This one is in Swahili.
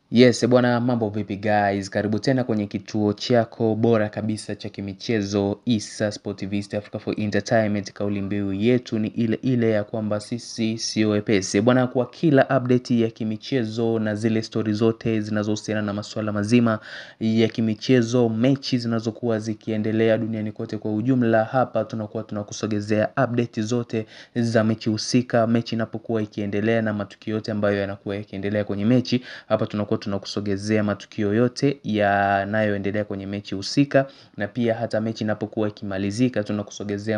Yes, bwana mambo vipi guys, karibu tena kwenye kituo chako bora kabisa cha kimichezo Issa Sport Vista Africa for Entertainment. Kauli mbiu yetu ni ile ile ya kwamba sisi sio wepesi bwana, kwa kila update ya kimichezo na zile stori zote zinazohusiana na masuala mazima ya kimichezo, mechi zinazokuwa zikiendelea duniani kote kwa ujumla, hapa tunakuwa tunakusogezea update zote za mechi husika, mechi inapokuwa ikiendelea na matukio yote ambayo yanakuwa yakiendelea kwenye mechi, hapa tunakuwa tunakusogezea matukio yote yanayoendelea kwenye mechi husika, na pia hata mechi inapokuwa ikimalizika tunakusogezea